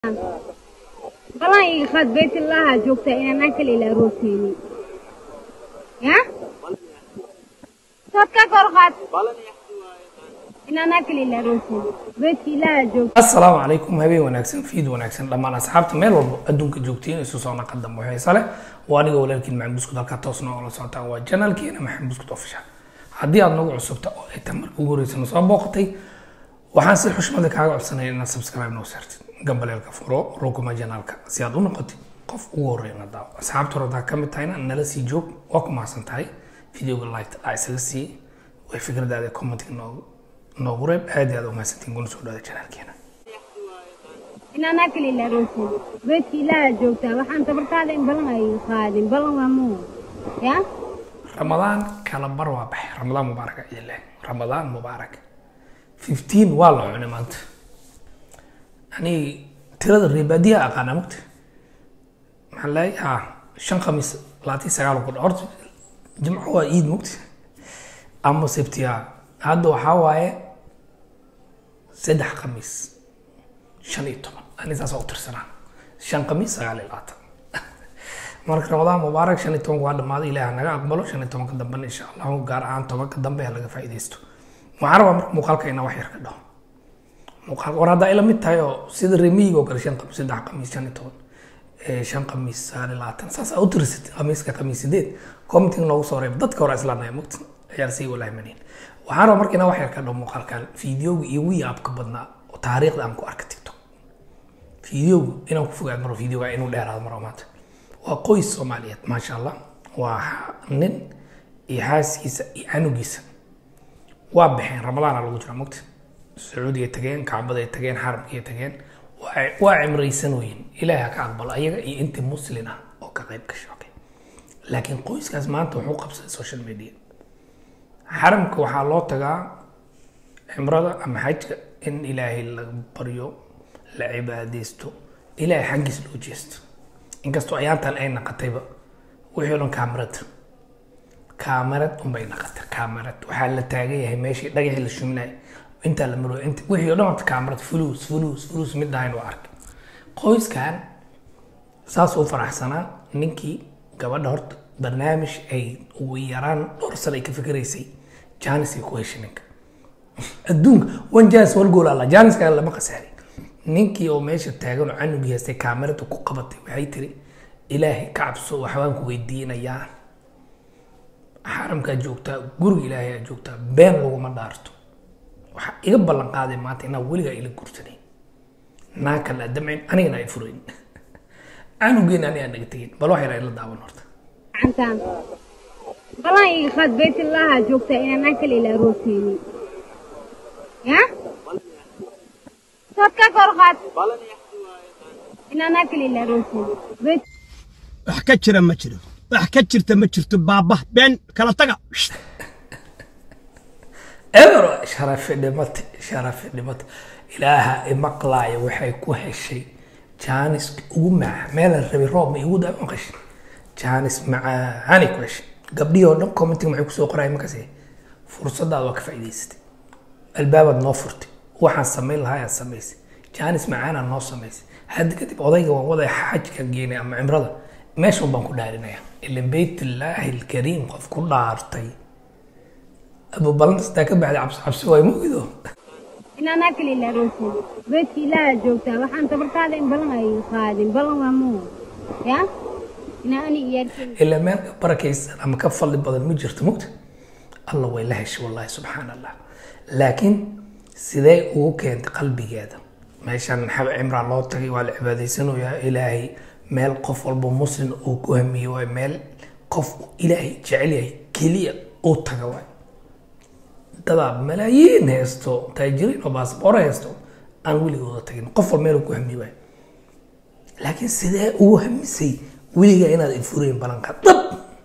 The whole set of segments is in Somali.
balan ii qaad baytullaaha joogtaa inaan akal ila arooseynin ya sood ka kor qaad inaan akal ila arooseynin baytka ilaaha joogta asalaamu calaykum habeen wanaagsan fiid wanaagsan dhammaan asxaabta meel walba adduunka joogtiin isu soo naqadam waxaysa leh waa aniga walaalkiin maxamed buskud halkaa toos noola socotaan waa janaalkeena maxamed buskud official haddii aad nagu cusubta oo ay tan marka ugu horeysana soo booqatay waxaan si xushmada kaaga codsanaya inaad subscribe noo saartid gambaleelka furo rukuma janaalka si aad u noqotid qof ugu horeeya na daawo asxaabta hore haddaa ka mid tahayna nala sii joog waa ku mahadsan tahay videoga like aa isaga sii way fikradaada commentiga noogu noogu reeb aad iyo aad u mahadsantiin kuna soo dhawaada janaalkeena inaan akal ila arooseynin baytka ilaaha joogtaa waxaan tabartaada in balan ay qaadin balan waa muu ya ramadaan kala bar waa baxay ramadaan mubaarak idinleh ramadaan mubaarak fifteen waa la cunay maanta ani tirada reebaadiyaha aqaana mugta maxaa leeyahay ha shan khamiis labaatan iyo sagaal ku horta jimco waa iid mugta ama sabtiya hadda waxaa waaye saddex khamiis shan iyo toban ani saas u tirsanaa shan khamiis sagaal iyo labaatan marka ramadaan mubaarak shan iyo tobanka waa dhammaaday ilaah naga aqbalo shan iyo tobanka dambena insha allahu gaar ahaan tobanka dambe ha laga faa'iidaysto waxaan rabaa marka muuqaalka inaa wax yar ka dhaho muuqaal war haddaa ila mid tahay oo sida remiyiga oo kale shan khamiis saddex khamiis shan iyo toban shan khamiis sagaal iyo labaatan saas aa u tirisatay khamiiska khamiis sideed commenting noogu soo reeb dadka hore islaanaya mugta ciyaar sii walaahimanin waxaan rabaa marka inaa wax yar ka dhaho muuqaalkan fiideoga igu yaabka badnaa oo taariikhda aan ku arka tiktok fiideogu inaan ku fogaad maro fiideoga inuu dheeraado maro maanta waa qoys soomaaliyeed maasha allah waa nin iyo xaaskiisa iyo canugiisa waa baxeen ramadaana lagu jira mugta sacuudiga tageen kacbaday tageen xaramkiiy tageen waa cimraysanooyin ilaahi ha ka aqbalo ayaga iyo intii muslin ah oo ka qayb gasha okay laakiin qoyskaas maanta wuxuu qabsaday social media xaramka waxaa loo tagaa cimrada ama xajka in ilaahay la baryo la cibaadaysto ilaahay xaggiis loo jeesto inkastoo ayaantan ay naqatayba wixii o dhan kaamarad kaamarad unbay naqatay kaamarad waxaa la taagan yahay meeshii dhagaxii la shuminay intaa la maro int wixii o dhan horta kaamarad fulus fulus fulus mid ahayn waa arkay qoyskan saas u faraxsanaa ninkii gabadha horta barnaamij ay ugu yaraan dhowr sano ay ka fikiraysay janis ay ku heshay ninka adduunka wan janis wal gool alla janiska lama khasaari ninkii oo meesha taagan oo canugii haystay kaamarada ku qabatay waxay tiri ilaahay ka cabso waxbaan ku weydiinayaa xaramkaa joogtaa guriga ilaahay aa joogtaa been laguma dhaarto waxaa iga ballan qaaday maanta inaa weligaa ila guursanay naa kale damcin anigana ay furayn canugeena ani aan naga tegin bal wax yar ay la daawan horta gacantaan balan ii qaad baytullaaha joogtaa inaan akal ila arooseynin ya sood ka kor qaad inaan akal ila arooseynin bayt wax ka jira ma jiro wax ka jirta ma jirto baaba been kala taga eber sharafi dhimate sharafi dhimate ilaaha imaqlaaya waxay ku heshay jaanis ugu maca meelan rabi roob ma igu daa maqashay jaanis macaanay ku heshay gabdhihii oo dhan commenting maxay kusoo qoraya makase fursadaada waa ka faa'iidaysatay albaabaad noo furtay waxaan samayn lahaa aad samaysay jaanis macaanaa noo samaysay hadda kadib odayga waan wadaya xajka geenay ama cimrada meeshan baan ku dhaarinaya ilan beytillaahi alkariim qof ku dhaartay abu balantastaa ka baxday cabsi cabsi waay mogido inaan akal ila arooseynin baytka ilaaha joogtaa waxaan tabartaada in balan ay qaadin balan waa muu ya inaa ani iyaarkeen ilaa meel ka barakaysan ama ka fadli badan ma jirto mogta alla way la heshay wallahi subxaan allah laakiin sidee ugu keentay qalbigeeda meeshan xab cimraa loo tagay waa la cibaadaysanayaa ilaahay meel qof walba muslim uu ku hamiyey waay meel qof ilaahay jecel yahay keliya uu taga waay dadaa malaayiin haysto taajiriin oo baasboor haysto aan weligooda tagin qof walba meel uu ku hamiye waay laakiin sidee ugu hamisay weligaa inaad infurayn balanka dab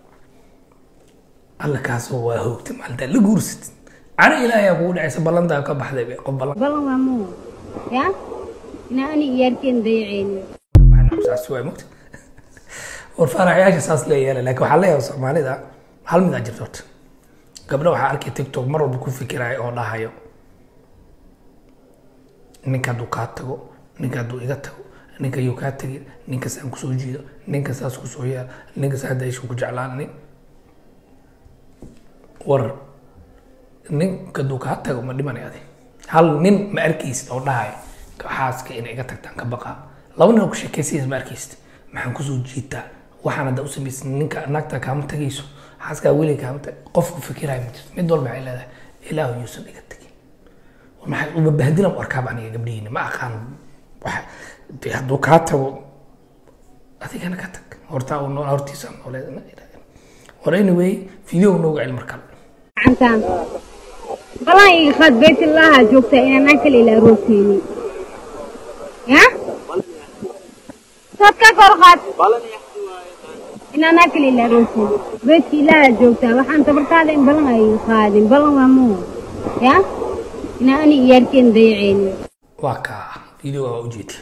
alla kaasoo waa hoogtay maalintaa la guursatid cana ilaahay aa kugu dhacaysa ballantaa ka baxday be qof ballan balan waa muu ya inaa ani iyaarkeen dayaceynin saas waay mogta war faaraxyaasha saas leeyaala laakiin waxaa leeyahay soomaalida hal mid aa jirto horta gabdho waxaa arkay tiktok mar walba ku fikiraya oo dhahayo ninka hadduu kaa tago ninka hadduu iga tago ninka yuu kaa tegin ninka saan kusoo jiido ninka saas kusoo yaal ninka saa daisha ku jeclaan nin war ninka duu kaa tago ma dhimanay adi hal nin ma arkaysid oo dhahay xaaska inay iga tagtaan ka baqaa laba nin oo ku sheekaysiis ma arkaysid maxaan kusoo jiitaa waxaan hadda u samaysan ninka naagta kaama tagayso xaaskaa weli kaama tag qofku fikiraya ma jirto mid walba waxay leedahay ilaahu yuusan iga tagin war maxay uba bahdilan u arkaaba aniga gabdhihiina ma aqaan waxa dee hadduu kaa tago adigana ka tag hortaa uu nool hortiisa nooleed war anyway video nooga cel markale gacantaan balan iga qaad baytullaaha joogtaa inaan aan kale ila arooseynin ya sood ka kor qaad inaan aan kale ila arooseynin beydka ilaaha joogtaa waxaan tabartaada in balan ay iga qaadin balan waa muu ya inaan ani iyaarkeen dayaceynin waa kaa videoga waa ujeedin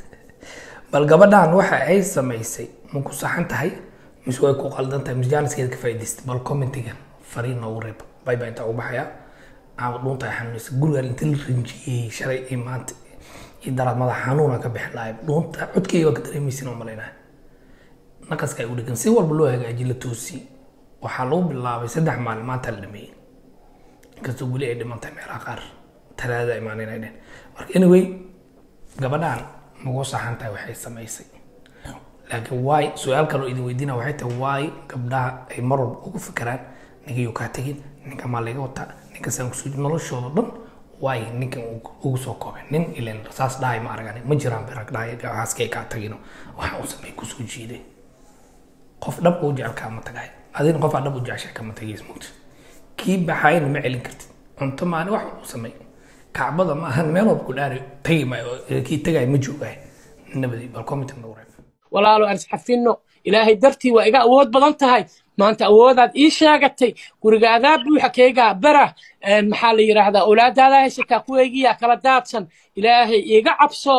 bal gabadhan waxa ay samaysay ma ku saxan tahay mise way ku qaldan tahay mise jaaniskeeda ka faa'idaystay bal commentigan fariin noogu reeb bay baa intaa u baxaya aan dhuunta xanuunaysa gurigan inta la rinjiyey shalay iyo maanta iyo daraad madax xanuuna ka bixin lahay dhuunta codkeyga waa ka dareemaysin oo malaynaya naqaska ay u dhegan si walba loo hagaaji la toosi waxaa lagu bilaabay saddex maalin maanta la dhameeyey inkastoo weli ay dhiman tahay meelaha qaar talaadada imaaneen ay dhehen marka anyway gabadhan magu saxan tahay waxay samaysay laakiin waay su-aal kaloo idin weydiina waxay tahay waay gabdhaha ay mar walba ugu fikiraan ninkayuu kaa tegin ninka maa laga wataa ninka saan kusoo noloshooda dhan waay ninkan ugu soo koobay nin ilan saas dhahay ma aragani ma jiraan birag dhahay haaskay kaa tagino waxa uu samay kusoo jiiday qof dhab uu jecel kaama tagay adina qof aa dhab u jeceshay kama tagays mugta kii baxayna ma celin kartid cunto maani wax uu samay kacbada ma ahan meel walba ku dhaari tagi maayo kii tagay ma joogaay nabadi bal comment nagu reeb walaalo aan isxafinno ilaahay dartii waa iga awood badan tahay maanta awoodaad ii sheegatay gurigaadaa buuxa keegaa bara maxaa la yidhaahdaa awlaadaadaa haysataa kuweygiyaa kala daadsan ilaahay iiga cabso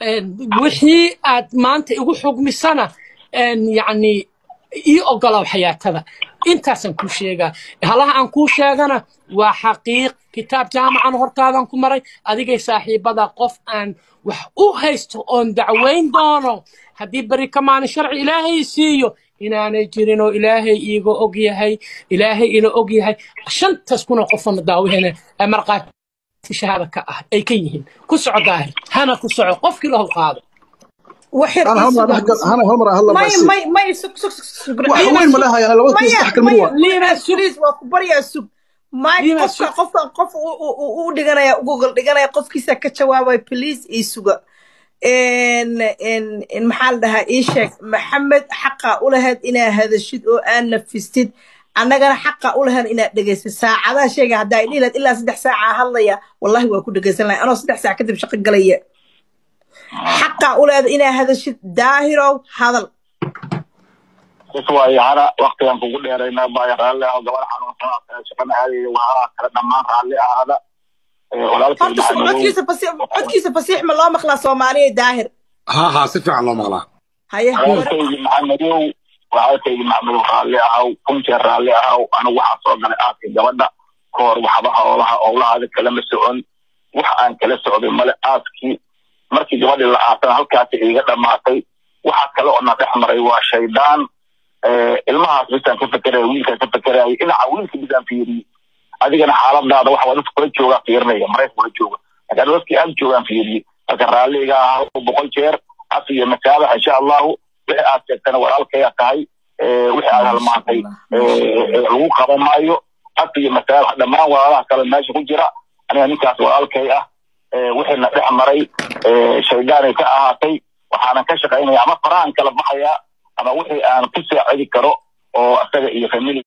wixii aad maanta igu xugmisana yacni ii ogolow xayaatada intaasaan kuu sheegaa halaha aan kuu sheegana waa xaqiiq kitaab jaamacan hortaadan ku maray adigay saaxiibada qof aan wax u haysto oon dacwayn doono haddii beri ka maalin sharci ilaahay siiyo inaanay jirin oo ilaahay iiga og yahay ilaahay ina og yahay shantaas kuna qofana daawihene marqaati shahaada ka ah ay ka yihiin ku soco daahir hana ku soco qofkii lahu qaado وحر انا هم انا هم هلا ما بس ما ما سك سك سك wax weyn ma lahayaa laba kiis wax kalma waa liima sulis waa ku baryaa sug ma Liima qofka sug. qofka qof u- u u- u dhiganaya google dhiganaya qofkiisa ka jawaabay please ii suga en en en maxaa la dhahaa ii sheeg maxamed xaqa u lahayd inaad hadashid oo aan nafistid annagana xaqa u lahayn inaad dhegaysid saacadaha sheega haddaa idhihi lahayd ilaa saddex saaca hadlaya wallahi waa ku dhegaysan lahay anoo saddex saac kadib shaqo galaya xaqa u leedahay inaad hadashid daahirow hadal is waayo hana waktigan kugu dheeraynaa baayo raalli ah gabar xanuunsan shaqana aadaya waa kale dhammaan raalli ahaada walaalkay horta su- codkiisa fasiix codkiisa fasiix ma loo maqlaa soomaaliya daahir ها ها si fiican loo maqlaa haye walaalkaygi maxamedow walaalkaygi maxamedow raalli ahaw kun jeer raalli ahaw anigu waxaa soo galay aaskii gabadha ka hor waxba howlaha howlahaada kalama socon wax aan kala socday male aaskii markii gabadhii la aasana halkaasi iiga dhammaatay waxa kale oo na dhex maray waa shaydaan ilmahaas bisaan ka fekeraya wiilkaan ka fekeraya dhinaca wiilka bisaan fiiriyey adigana xaaladaada waxa waa dadka kula joogaa fiirinaya marayka kula jooga laakiin dadkii aad joogaan fiiriyey marka raalliga ah boqol jeer af iyo masaabax insha allahu wixii aad sheegtana walaalkaya tahay wixii aad halmaantay lagu qaban maayo af iyo masaabax dhammaan walaalaha kale meesha ku jira aniga ninkaas walaalkay ah wixiina dhex maray shaydaanay ka ahaatay waxaanan ka shaqaynaya ama farahan kala baxaya ama wixii aan ku saacidi karo oo isaga iyo famili